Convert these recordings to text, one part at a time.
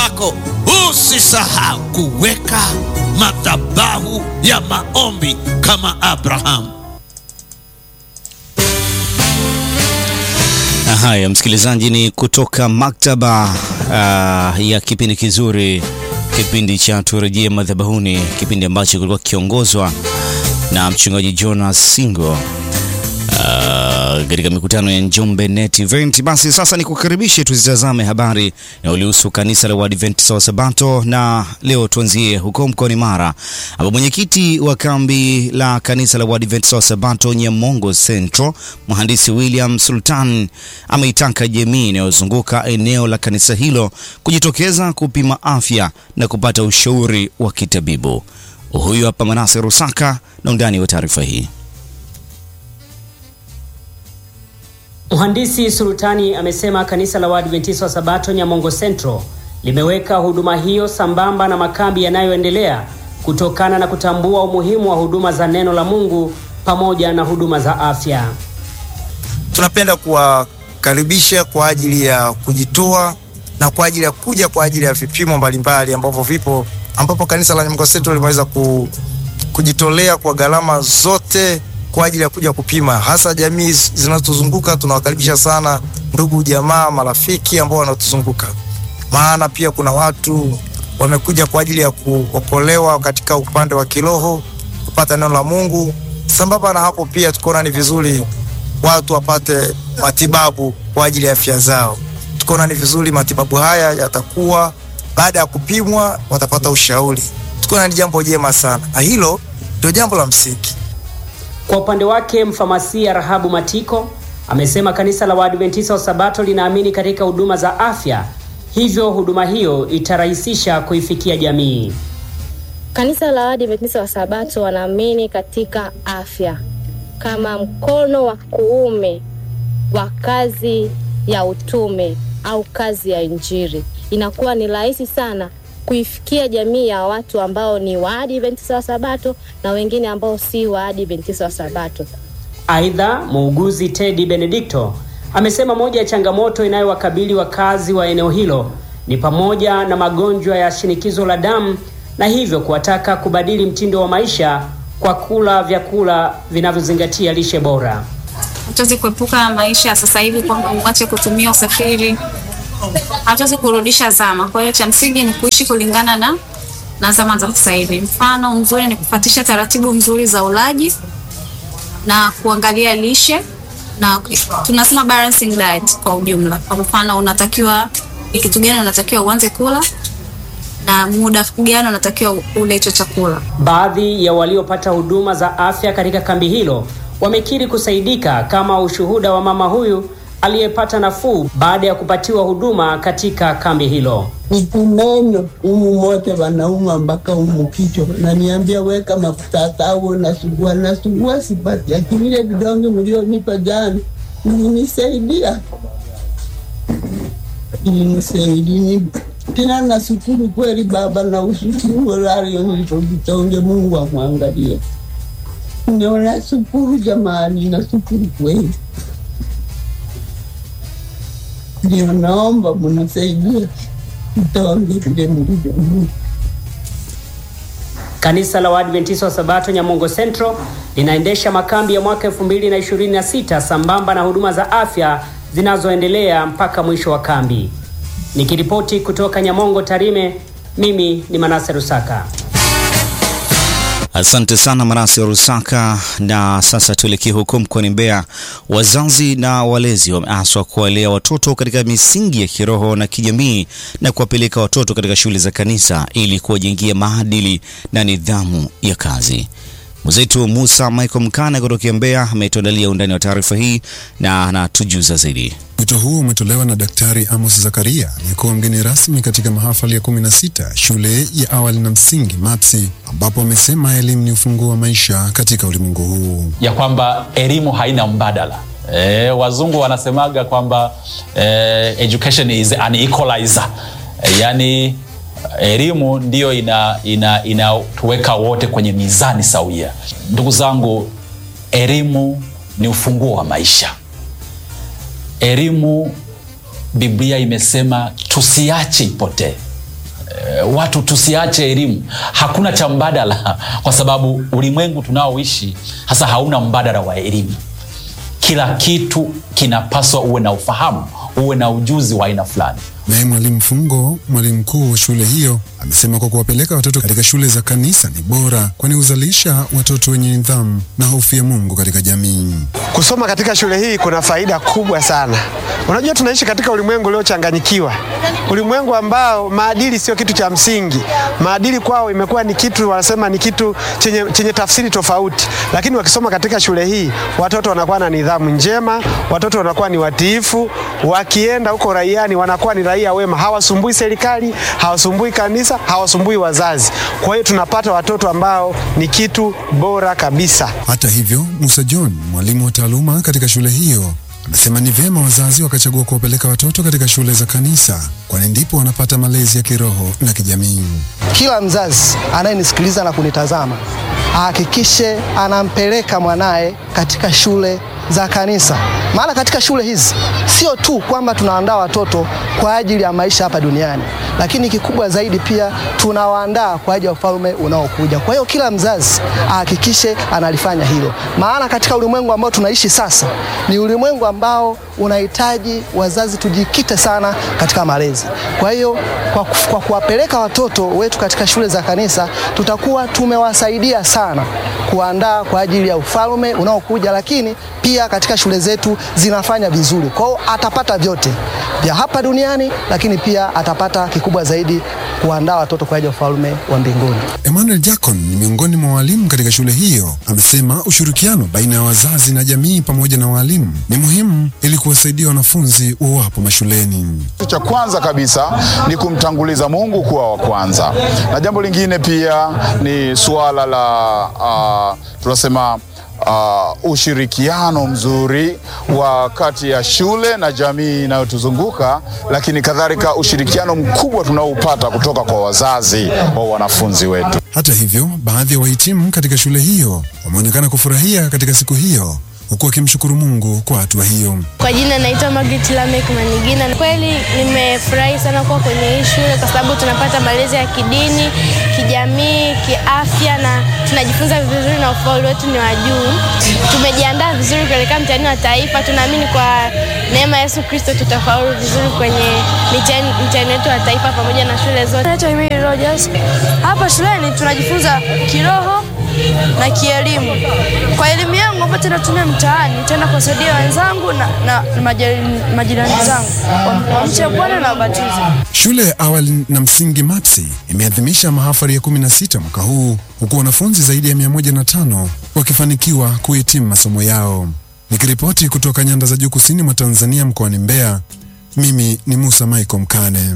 yako usisahau kuweka madhabahu ya maombi kama Abrahamu. Haya, msikilizaji, ni kutoka maktaba uh, ya kipindi kizuri, kipindi cha turejee madhabahuni, kipindi ambacho kilikuwa kikiongozwa na mchungaji Jonas Singo katika uh, mikutano ya Njombe Net Event. Basi sasa ni kukaribishe tuzitazame habari inayohusu kanisa la Waadventista wa Sabato, na leo tuanzie huko mkoani Mara ambapo mwenyekiti wa kambi la kanisa la Waadventista wa Sabato Nyamongo Central, mhandisi William Sultan ameitaka jamii inayozunguka eneo la kanisa hilo kujitokeza kupima afya na kupata ushauri wa kitabibu. Huyu hapa Manase Rusaka na undani wa taarifa hii. Mhandisi Sultani amesema kanisa la Waadventista wa Sabato Nyamongo Central limeweka huduma hiyo sambamba na makambi yanayoendelea kutokana na kutambua umuhimu wa huduma za neno la Mungu pamoja na huduma za afya. Tunapenda kuwakaribisha kwa ajili ya kujitoa na kwa ajili ya kuja kwa ajili ya vipimo mbalimbali ambavyo vipo ambapo kanisa la Nyamongo Central limeweza ku, kujitolea kwa gharama zote kwa ajili ya kuja kupima, hasa jamii zinazotuzunguka. Tunawakaribisha sana ndugu, jamaa, marafiki ambao wanatuzunguka, maana pia kuna watu wamekuja kwa ajili ya kuokolewa katika upande wa kiroho, kupata neno la Mungu. Sambamba na hapo, pia tukaona ni vizuri watu wapate matibabu kwa ajili ya afya zao. Tukaona ni vizuri matibabu haya yatakuwa baada ya kupimwa, watapata ushauri. Tukaona ni jambo jema sana, na hilo ndio jambo la msingi. Kwa upande wake mfamasia Rahabu Matiko amesema kanisa la Waadventista wa Sabato linaamini katika huduma za afya, hivyo huduma hiyo itarahisisha kuifikia jamii. Kanisa la Waadventista wa Sabato wanaamini katika afya kama mkono wa kuume wa kazi ya utume au kazi ya Injili. Inakuwa ni rahisi sana kuifikia jamii ya watu ambao ni Waadventista wa Sabato na wengine ambao si Waadventista wa Sabato. Aidha, muuguzi Teddy Benedicto amesema moja ya changamoto inayowakabili wakazi wa eneo hilo ni pamoja na magonjwa ya shinikizo la damu na hivyo kuwataka kubadili mtindo wa maisha kwa kula vyakula vinavyozingatia lishe bora. Hatuwezi kuepuka maisha ya sasa hivi kwamba uache kutumia usafiri hatuwezi kurudisha zama. Kwa hiyo cha msingi ni kuishi kulingana na na zama za sasa hivi. Mfano mzuri ni kufuatisha taratibu nzuri za ulaji na kuangalia lishe, na tunasema balancing diet kwa ujumla. Kwa mfano, unatakiwa ni kitu gani unatakiwa uanze kula na muda gani unatakiwa ule hicho chakula. Baadhi ya waliopata huduma za afya katika kambi hilo wamekiri kusaidika, kama ushuhuda wa mama huyu aliyepata nafuu baada ya kupatiwa huduma katika kambi hilo. Nikumeno umu mote wanauma mpaka umu kichwa, naniambia weka mafuta tawo, nasugua nasugua, sipati, lakini ile vidonge mlionipa jana ilinisaidia, ilinisaidia tena. Nashukuru kweli Baba na ushukuru walario hivyo vitonge, Mungu amwangalie. Ndio nashukuru jamani, nashukuru kweli. Ndio naomba mnasaidia vitonge vile mlivyo. Kanisa la Waadventista wa Sabato Nyamongo Central linaendesha makambi ya mwaka 2026 sambamba na huduma za afya zinazoendelea mpaka mwisho wa kambi. Nikiripoti kutoka Nyamongo Tarime, mimi ni Manase Rusaka. Asante sana Manase wa Rusaka. Na sasa tuelekee huko mkoani Mbeya. Wazazi na walezi wameaswa kuwalea watoto katika misingi ya kiroho na kijamii na kuwapeleka watoto katika shule za kanisa ili kuwajengia maadili na nidhamu ya kazi. Mwenzetu Musa Michael Mkana kutokea Mbeya ametuandalia undani wa taarifa hii na anatujuza zaidi. Wito huo umetolewa na Daktari Amos Zakaria aliyekuwa mgeni rasmi katika mahafali ya 16 shule ya awali na msingi MAPSI, ambapo amesema elimu ni ufunguo wa maisha katika ulimwengu huu, ya kwamba elimu haina mbadala. E, wazungu wanasemaga kwamba e, education is an equalizer. E, yani elimu ndiyo inatuweka ina, ina wote kwenye mizani sawia. Ndugu zangu, elimu ni ufunguo wa maisha. Elimu Biblia imesema tusiache ipotee. eh, watu tusiache elimu. Hakuna cha mbadala, kwa sababu ulimwengu tunaoishi hasa hauna mbadala wa elimu. Kila kitu kinapaswa uwe na ufahamu, uwe na ujuzi wa aina fulani. Naye mwalimu Fungo, mwalimu mkuu wa shule hiyo, amesema kwa kuwapeleka watoto katika shule za kanisa ni bora, kwani huzalisha watoto wenye nidhamu na hofu ya Mungu katika jamii. Kusoma katika shule hii kuna faida kubwa sana. Unajua, tunaishi katika ulimwengu uliochanganyikiwa, ulimwengu ambao maadili sio kitu cha msingi. Maadili kwao imekuwa ni kitu wanasema ni kitu chenye, chenye tafsiri tofauti, lakini wakisoma katika shule hii watoto wanakuwa na nidhamu njema, watoto wanakuwa ni watiifu, wakienda huko raiani wanakuwa ni raia wema, hawasumbui serikali, hawasumbui kanisa, hawasumbui wazazi. Kwa hiyo tunapata watoto ambao ni kitu bora kabisa. Hata hivyo, Musa John, mwalimu wa taaluma katika shule hiyo, amesema ni vyema wazazi wakachagua kuwapeleka watoto katika shule za kanisa, kwani ndipo wanapata malezi ya kiroho na kijamii. Kila mzazi anayenisikiliza na kunitazama ahakikishe anampeleka mwanaye katika shule za kanisa, maana katika shule hizi sio tu kwamba tunaandaa watoto kwa ajili ya maisha hapa duniani, lakini kikubwa zaidi pia tunawaandaa kwa ajili ya ufalme unaokuja. Kwa hiyo kila mzazi ahakikishe analifanya hilo, maana katika ulimwengu ambao tunaishi sasa ni ulimwengu ambao unahitaji wazazi tujikite sana katika malezi. Kwa hiyo kwa, kwa kuwapeleka watoto wetu katika shule za kanisa tutakuwa tumewasaidia sana kuandaa kwa ajili ya ufalme unaokuja, lakini pia katika shule zetu zinafanya vizuri. Kwa hiyo atapata vyote vya hapa duniani, lakini pia atapata kikubwa zaidi kuandaa watoto kwa ajili ya ufalme wa mbinguni. Emmanuel Jacon ni miongoni mwa walimu katika shule hiyo, amesema ushirikiano baina ya wazazi na jamii pamoja na walimu ni muhimu ili kuwasaidia wanafunzi wawapo mashuleni. Kitu cha kwanza kabisa ni kumtanguliza Mungu kuwa wa kwanza, na jambo lingine pia ni suala la uh, tunasema uh, ushirikiano mzuri wa kati ya shule na jamii inayotuzunguka, lakini kadhalika ushirikiano mkubwa tunaoupata kutoka kwa wazazi wa wanafunzi wetu. Hata hivyo, baadhi ya wahitimu katika shule hiyo wameonekana kufurahia katika siku hiyo huku wakimshukuru Mungu kwa hatua hiyo. Kwa jina naitwa Margaret Lamek Manigina. Kweli nimefurahi sana kuwa kwenye hii shule kwa sababu tunapata malezi ya kidini, kijamii, kiafya na tunajifunza vizuri na ufaulu wetu ni wa juu. Tumejiandaa vizuri kuelekea mtihani wa taifa. Tunaamini kwa neema ya Yesu Kristo tutafaulu vizuri kwenye mtihani wetu wa taifa pamoja na shule zote. Naitwa Emily Rogers. Hapa shuleni tunajifunza kiroho na kielimu. Kwa elimu yangu ambayo natumia mtaani, nitaenda kuwasaidia wenzangu na, na, na majirani zangu wamche Bwana na wabatize. Shule ya awali na msingi MAPSI imeadhimisha mahafali ya 16 mwaka huu huku wanafunzi zaidi ya 105 wakifanikiwa kuhitimu masomo yao. Nikiripoti kutoka nyanda za juu kusini mwa Tanzania mkoani Mbeya, mimi ni Musa Michael Mkane.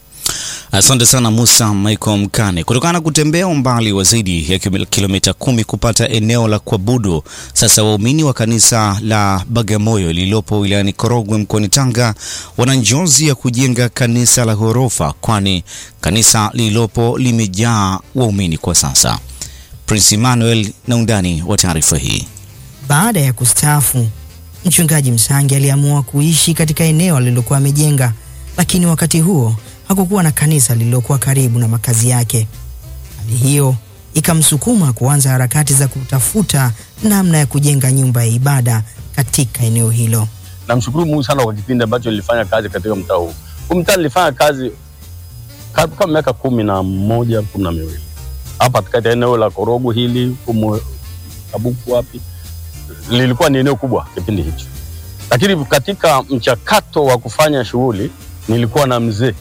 Asante sana Musa Michael Mkane. Kutokana na kutembea umbali wa zaidi ya kilomita kumi kupata eneo la kuabudu, sasa waumini wa kanisa la Bagamoyo lililopo wilayani Korogwe mkoani Tanga wana njozi ya kujenga kanisa la ghorofa, kwani kanisa lililopo limejaa waumini kwa sasa. Prince Emmanuel na undani wa taarifa hii. Baada ya kustaafu, mchungaji Msangi aliamua kuishi katika eneo alilokuwa amejenga, lakini wakati huo hakukuwa na kanisa lililokuwa karibu na makazi yake. Hali hiyo ikamsukuma kuanza harakati za kutafuta namna ya kujenga nyumba ya ibada katika eneo hilo. Namshukuru Mungu sana kwa kipindi ambacho nilifanya kazi katika mtaa huu. Huu mtaa nilifanya kazi kama miaka kumi na moja kumi na miwili hapa katika eneo la Korogo hili humo Kabuku wapi, lilikuwa ni eneo kubwa kipindi hicho, lakini katika mchakato wa kufanya shughuli nilikuwa na mzee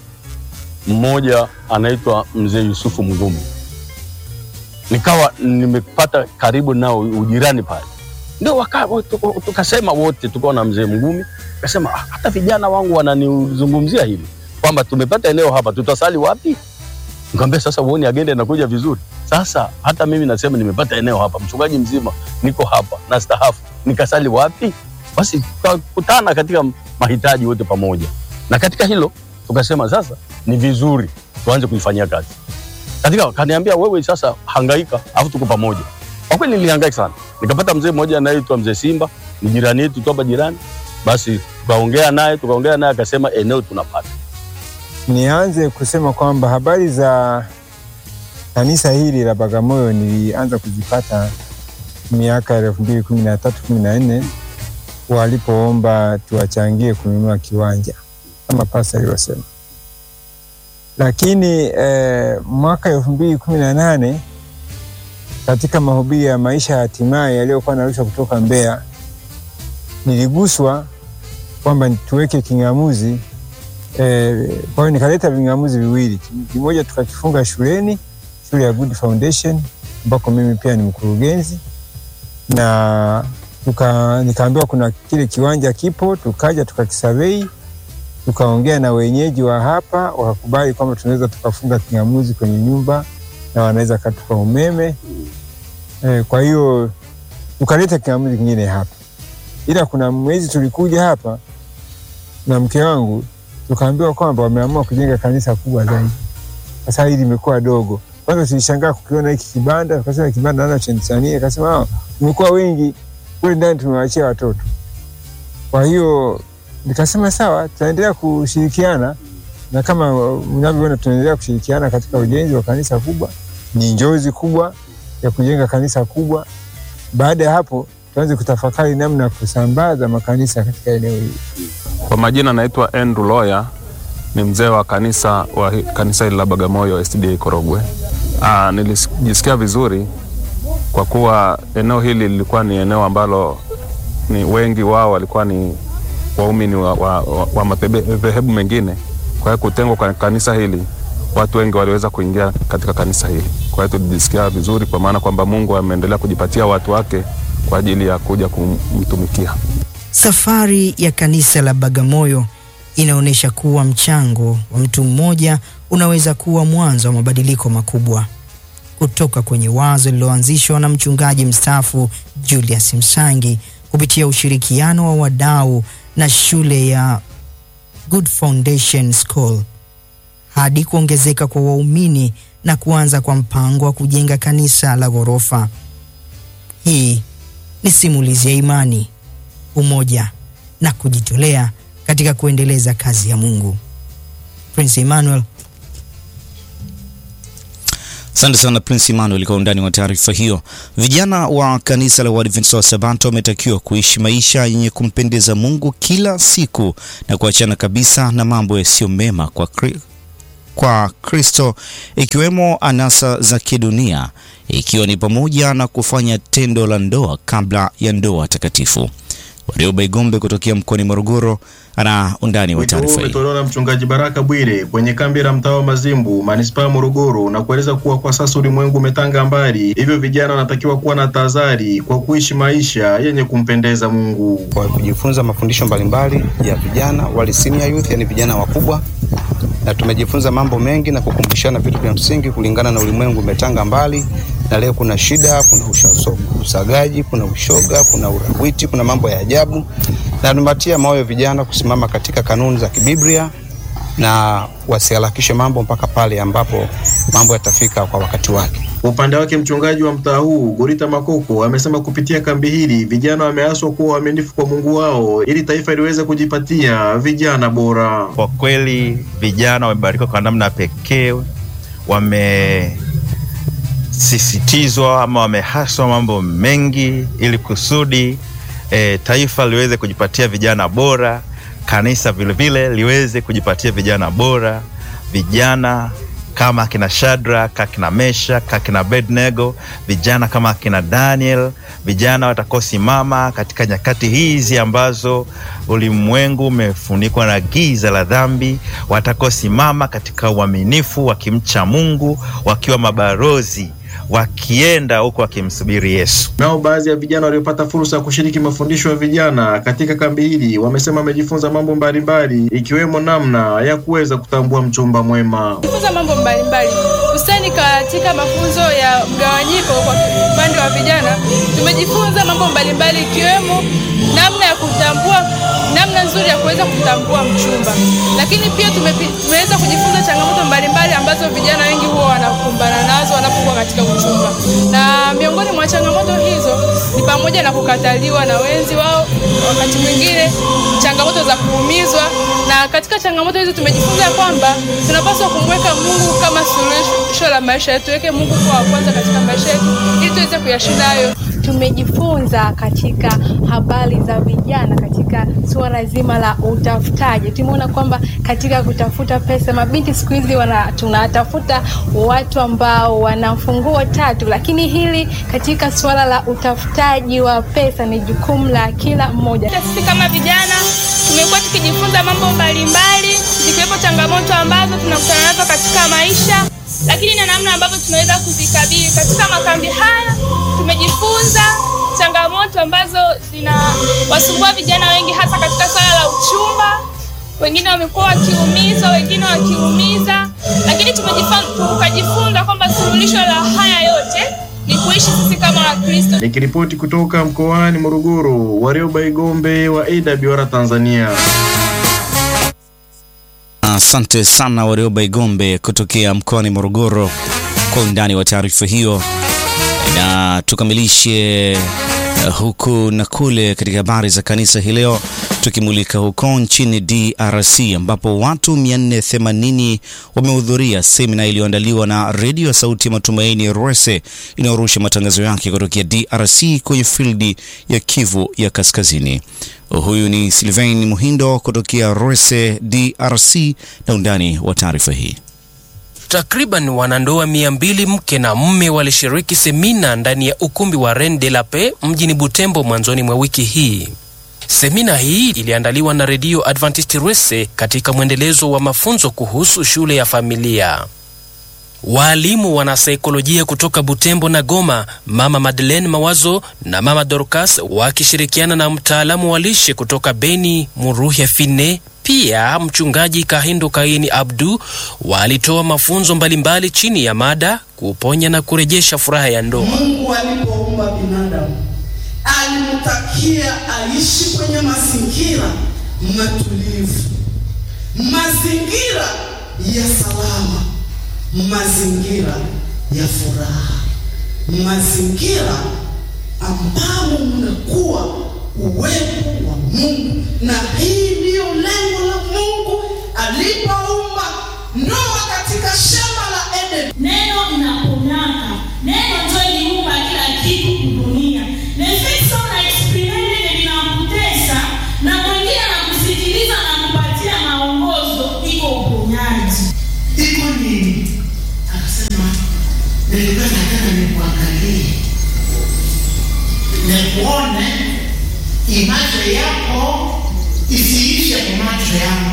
mmoja anaitwa mzee Yusufu Mgumi, nikawa nimepata karibu nao ujirani pale, ndio tukasema wote, tukawa na mzee Mgumi, akasema ah, hata vijana wangu wananizungumzia hivi kwamba tumepata eneo hapa, tutasali wapi? Nikamwambia sasa, uone agenda inakuja vizuri. Sasa hata mimi nasema nimepata eneo hapa, mchungaji mzima niko hapa na stahafu, nikasali wapi? Basi tukakutana katika mahitaji wote pamoja, na katika hilo tukasema sasa ni vizuri tuanze kuifanyia kazi. Katika kaniambia wewe sasa hangaika, afu tuko pamoja. Kwa kweli nilihangaika sana, nikapata mzee mmoja anaitwa mzee Simba, ni jirani yetu tu hapa jirani. Basi tukaongea naye tukaongea naye, akasema eneo tunapata. Nianze kusema kwamba habari za kanisa hili la Bagamoyo nilianza kuzipata miaka ya elfu mbili kumi na tatu kumi na nne walipoomba tuwachangie kununua kiwanja kama pasa alivyosema, lakini eh, mwaka elfu mbili kumi na nane katika mahubiri ya maisha ya hatimaye yaliyokuwa narushwa kutoka Mbeya, niliguswa kwamba tuweke king'amuzi eh, kwa hiyo nikaleta ving'amuzi viwili, kimoja tukakifunga shuleni, shule ya Good Foundation ambako mimi pia ni mkurugenzi na tuka, nikaambiwa kuna kile kiwanja kipo, tukaja tukakisavei, tukaongea na wenyeji wa hapa, wakakubali kwamba tunaweza tukafunga king'amuzi kwenye nyumba na wanaweza katupa umeme e, kwa hiyo tukaleta king'amuzi kingine hapa, ila kuna mwezi tulikuja hapa na mke wangu tukaambiwa kwamba wameamua kujenga kanisa kubwa zaidi. Sasa hili limekuwa dogo. Kwanza tulishangaa kukiona hiki kibanda, tukasema kibanda nana chenchania, akasema ah, tumekuwa wengi kule ndani tumewachia watoto. Kwa hiyo nikasema sawa, tutaendelea kushirikiana na kama mnavyoona tunaendelea kushirikiana katika ujenzi wa kanisa kubwa. Ni njozi kubwa ya kujenga kanisa kubwa. Baada ya hapo, tuanze kutafakari namna ya kusambaza makanisa katika eneo hili. Kwa majina naitwa Andrew Loya, ni mzee wa kanisa wa hi- kanisa hili la Bagamoyo SDA Korogwe. Aa, nilijisikia vizuri kwa kuwa eneo hili lilikuwa ni eneo ambalo ni wengi wao walikuwa ni waumini wa, wa, wa, wa madhehebu mengine. Kwa hiyo kutengwa kwa kanisa hili, watu wengi waliweza kuingia katika kanisa hili. Kwa hiyo tulijisikia vizuri, kwa maana kwamba Mungu ameendelea kujipatia watu wake kwa ajili ya kuja kumtumikia. Safari ya kanisa la Bagamoyo inaonyesha kuwa mchango wa mtu mmoja unaweza kuwa mwanzo wa mabadiliko makubwa. Kutoka kwenye wazo lililoanzishwa na mchungaji mstaafu Julius Msangi kupitia ushirikiano wa wadau na shule ya Good Foundation School hadi kuongezeka kwa waumini na kuanza kwa mpango wa kujenga kanisa la ghorofa. Hii ni simulizi ya imani, umoja na kujitolea katika kuendeleza kazi ya Mungu. Prince Emmanuel Asante sana Prince Emmanuel kwa undani wa taarifa hiyo. Vijana wa kanisa la Waadventista wa Sabato wametakiwa kuishi maisha yenye kumpendeza Mungu kila siku na kuachana kabisa na mambo yasiyo mema kwa Kri kwa Kristo ikiwemo anasa za kidunia ikiwa ni pamoja na kufanya tendo la ndoa kabla ya ndoa takatifu. Warioba Igombe kutokea mkoani Morogoro ana undani wa Wito huu taarifa hii. umetolewa na mchungaji Baraka Bwire kwenye kambi la mtaa wa Mazimbu, manispaa ya Morogoro, na kueleza kuwa kwa sasa ulimwengu umetanga mbali, hivyo vijana wanatakiwa kuwa na tahadhari kwa kuishi maisha yenye kumpendeza Mungu. kwa kujifunza mafundisho mbalimbali ya vijana wale senior youth, yani vijana wakubwa, na tumejifunza mambo mengi na kukumbushana vitu vya msingi kulingana na ulimwengu umetanga mbali, na leo kuna shida, kuna usha- usagaji, kuna ushoga, kuna urawiti, kuna mambo ya ajabu, na tumepatia moyo vijana kusimama katika kanuni za kibiblia na wasiharakishe mambo mpaka pale ambapo mambo yatafika kwa wakati wake. Kwa upande wake mchungaji wa mtaa huu Gorita Makoko amesema kupitia kambi hili vijana wameaswa kuwa waaminifu kwa Mungu wao ili taifa liweze kujipatia vijana bora. Kwa kweli vijana wamebarikiwa kwa namna pekee, wamesisitizwa ama wamehaswa mambo mengi ili kusudi e, taifa liweze kujipatia vijana bora, kanisa vilevile liweze kujipatia vijana bora, vijana kama akina Shadrach, akina Meshach, akina Abednego, vijana kama akina Daniel, vijana watakaosimama katika nyakati hizi ambazo ulimwengu umefunikwa na giza la dhambi, watakaosimama katika uaminifu, wakimcha Mungu, wakiwa mabarozi, wakienda huko wakimsubiri Yesu. Nao baadhi ya vijana waliopata fursa ya kushiriki mafundisho ya vijana katika kambi hili wamesema wamejifunza mambo mbalimbali ikiwemo namna ya kuweza kutambua mchumba mwema. Jifunza mambo mbalimbali hususani katika mafunzo ya mgawanyiko kwa upande wa vijana. Tumejifunza mambo mbalimbali ikiwemo namna ya kutambua, namna nzuri ya kuweza kutambua mchumba, lakini pia tumepi- tumeweza kujifunza changamoto mbalimbali ambazo vijana wengi huwa wanakumbana nazo wanapokuwa katika uchumba, na miongoni miongoni mwa changamoto hizo ni pamoja na kukataliwa na wenzi wao, wakati mwingine changamoto za kuumizwa. Na katika changamoto hizo tumejifunza kwamba tunapaswa kumweka Mungu kama suluhisho la maisha yetu, tuweke Mungu kuwa wa kwanza katika maisha yetu ili tuweze kuyashinda hayo. Tumejifunza katika habari za vijana katika suala zima la utafutaji. Tumeona kwamba katika kutafuta pesa, mabinti siku hizi wana tunatafuta watu ambao wana funguo tatu, lakini hili katika suala la utafutaji wa pesa ni jukumu la kila mmoja. Sisi kama vijana tumekuwa tukijifunza mambo mbalimbali, zikiwepo changamoto ambazo tunakutana nazo katika maisha, lakini na namna ambavyo tunaweza kuzikabili. Katika makambi haya tumejifunza changamoto ambazo zinawasumbua vijana wengi, hasa katika swala la uchumba. Wengine wamekuwa wakiumizwa, wengine wakiumiza, lakini tukajifunza kwamba suluhisho la haya yote ni kuishi sisi kama Wakristo. Nikiripoti kutoka mkoani Morogoro, Warioba Igombe wa AWR Tanzania. Asante sana Warioba Igombe kutokea mkoani Morogoro kwa undani wa taarifa hiyo, na tukamilishe uh, huku na kule katika habari za kanisa hii leo, tukimulika huko nchini DRC ambapo watu 480 wamehudhuria semina iliyoandaliwa na redio ya Sauti ya Matumaini Rwese inayorusha matangazo yake kutokea DRC kwenye fildi ya Kivu ya Kaskazini. Huyu ni Sylvain Muhindo kutokea Rwese, DRC, na undani wa taarifa hii. Takriban wanandoa mia mbili mke na mme walishiriki semina ndani ya ukumbi wa Reine de la Paix mjini Butembo mwanzoni mwa wiki hii. Semina hii iliandaliwa na redio Adventist Rwese katika mwendelezo wa mafunzo kuhusu shule ya familia. Waalimu wanasaikolojia kutoka Butembo na Goma, Mama Madeleine Mawazo na Mama Dorcas wakishirikiana na mtaalamu wa lishe kutoka Beni, Muruhya Fine, pia mchungaji Kahindo Kaini Abdu walitoa mafunzo mbalimbali chini ya mada kuponya na kurejesha furaha ya ndoa. Mungu alipoumba binadamu alimtakia aishi kwenye mazingira matulivu, mazingira ya salama, mazingira ya furaha, mazingira ambamo mnakuwa uwepo wa Mungu, na hii ndiyo lengo la Mungu alipoumba ndoa katika shamba la Eden. Neno linaponyaka, neno ndio iliumba kila kitu dunia. Nefeso na experiment linakutesa na mwingine anakusikiliza na kupatia maongozo, iko uponyaji. Iko nini? Akasema nilikuwa nataka nikuangalie, nikuone imacho yako isiishe kwa macho yangu.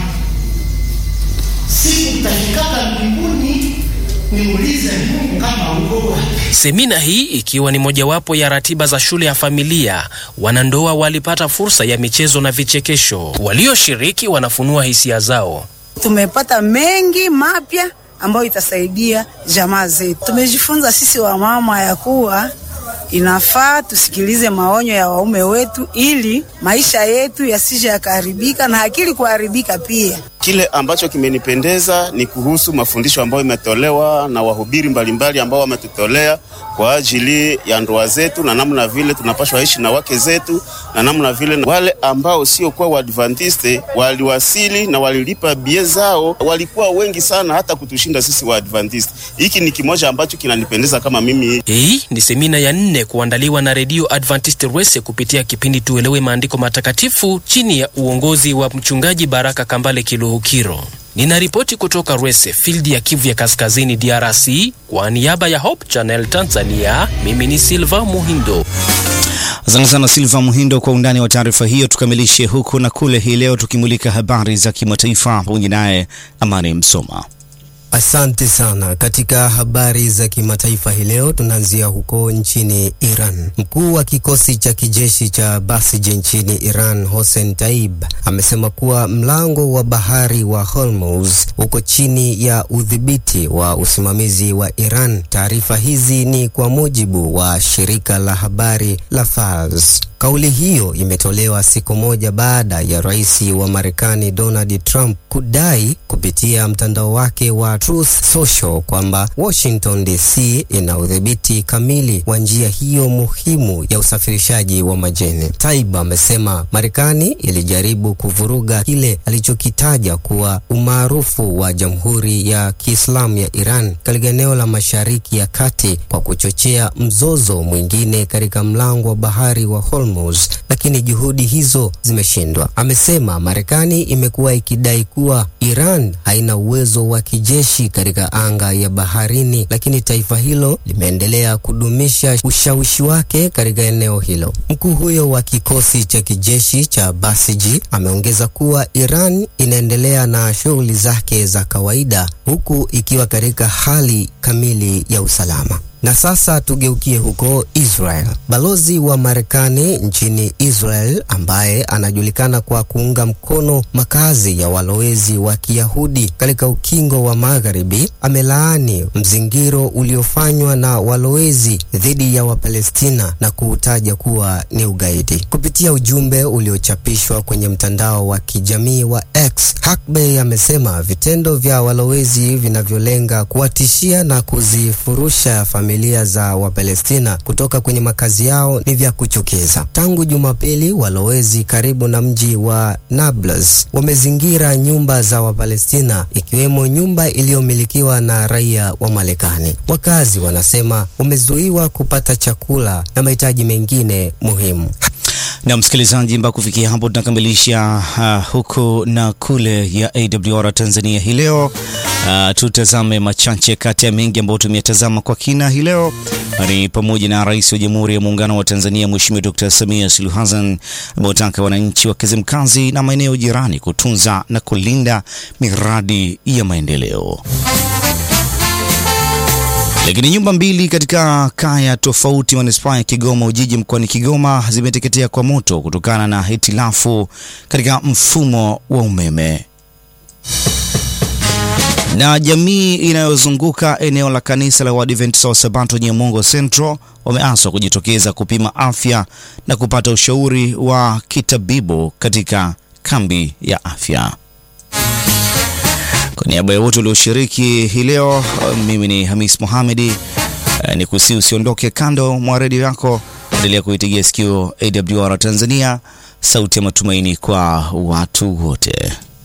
Siku utafikaka mbinguni niulize Mungu kama uko wapi. Semina hii ikiwa ni mojawapo ya ratiba za shule ya familia, wanandoa walipata fursa ya michezo na vichekesho. Walioshiriki wanafunua hisia zao. Tumepata mengi mapya ambayo itasaidia jamaa zetu. Tumejifunza sisi wamama ya kuwa inafaa tusikilize maonyo ya waume wetu ili maisha yetu yasije yakaharibika na akili kuharibika pia. Kile ambacho kimenipendeza ni kuhusu mafundisho ambayo imetolewa na wahubiri mbalimbali ambao wametutolea kwa ajili ya ndoa zetu na namna vile tunapaswa ishi na wake zetu na namna vile wale ambao sio kwa Waadventiste waliwasili na walilipa bie zao, walikuwa wengi sana hata kutushinda sisi Waadventiste. Hiki ni kimoja ambacho kinanipendeza kama mimi. Hii ni semina ya nne kuandaliwa na redio Adventist Rwese kupitia kipindi Tuelewe Maandiko Matakatifu chini ya uongozi wa mchungaji Baraka Kambale Kiluhukiro. Ninaripoti kutoka Rwese, field ya Kivu ya Kaskazini, DRC, kwa niaba ya Hope Channel Tanzania. Mimi ni Silva Muhindo. Asante sana Silva Muhindo kwa undani wa taarifa hiyo. Tukamilishe huku na kule hii leo tukimulika habari za kimataifa pamoja naye Amani Msoma. Asante sana. Katika habari za kimataifa hii leo tunaanzia huko nchini Iran. Mkuu wa kikosi cha kijeshi cha Basij nchini Iran, Hossein Taib, amesema kuwa mlango wa bahari wa Hormuz uko chini ya udhibiti wa usimamizi wa Iran. Taarifa hizi ni kwa mujibu wa shirika la habari la Fars. Kauli hiyo imetolewa siku moja baada ya rais wa Marekani Donald Trump kudai kupitia mtandao wake wa Truth Social kwamba Washington DC ina udhibiti kamili wa njia hiyo muhimu ya usafirishaji wa majeni. Taib amesema Marekani ilijaribu kuvuruga kile alichokitaja kuwa umaarufu wa Jamhuri ya Kiislamu ya Iran katika eneo la Mashariki ya Kati kwa kuchochea mzozo mwingine katika mlango wa bahari wa Hormuz, lakini juhudi hizo zimeshindwa. Amesema Marekani imekuwa ikidai kuwa Iran haina uwezo wa kijeshi katika anga ya baharini, lakini taifa hilo limeendelea kudumisha ushawishi wake katika eneo hilo. Mkuu huyo wa kikosi cha kijeshi cha Basiji ameongeza kuwa Iran inaendelea na shughuli zake za kawaida huku ikiwa katika hali kamili ya usalama. Na sasa tugeukie huko Israel. Balozi wa Marekani nchini Israel ambaye anajulikana kwa kuunga mkono makazi ya walowezi wa Kiyahudi katika ukingo wa Magharibi amelaani mzingiro uliofanywa na walowezi dhidi ya Wapalestina na kuutaja kuwa ni ugaidi. Kupitia ujumbe uliochapishwa kwenye mtandao wa kijamii wa X, Hakbey amesema vitendo vya walowezi vinavyolenga kuwatishia na kuzifurusha familia za Wapalestina kutoka kwenye makazi yao ni vya kuchukiza. Tangu Jumapili, walowezi karibu na mji wa Nablus wamezingira nyumba za Wapalestina ikiwemo nyumba iliyomilikiwa na raia wa Marekani. Wakazi wanasema wamezuiwa kupata chakula na mahitaji mengine muhimu. Na msikilizaji, mpaka kufikia hapo tunakamilisha uh, huku na kule ya AWR Tanzania hii leo. Uh, tutazame machache kati ya mengi ambayo tumeyatazama kwa kina hii leo ni pamoja na Rais wa Jamhuri ya Muungano wa Tanzania Mheshimiwa Dr. Samia Suluhu Hassan ameutaka wananchi wa Kizimkazi na maeneo jirani kutunza na kulinda miradi ya maendeleo. Lakini nyumba mbili katika kaya tofauti manispaa ya Kigoma Ujiji mkoani Kigoma zimeteketea kwa moto kutokana na hitilafu katika mfumo wa umeme. Na jamii inayozunguka eneo la kanisa la Waadventista wa Sabato Nyamongo Central wameaswa kujitokeza kupima afya na kupata ushauri wa kitabibu katika kambi ya afya. Kwa niaba ya wote walioshiriki hii leo, mimi ni Hamis Mohamedi. Ni kusi usiondoke kando mwa redio yako, endelea kuitigia sikio AWR Tanzania, sauti ya matumaini kwa watu wote.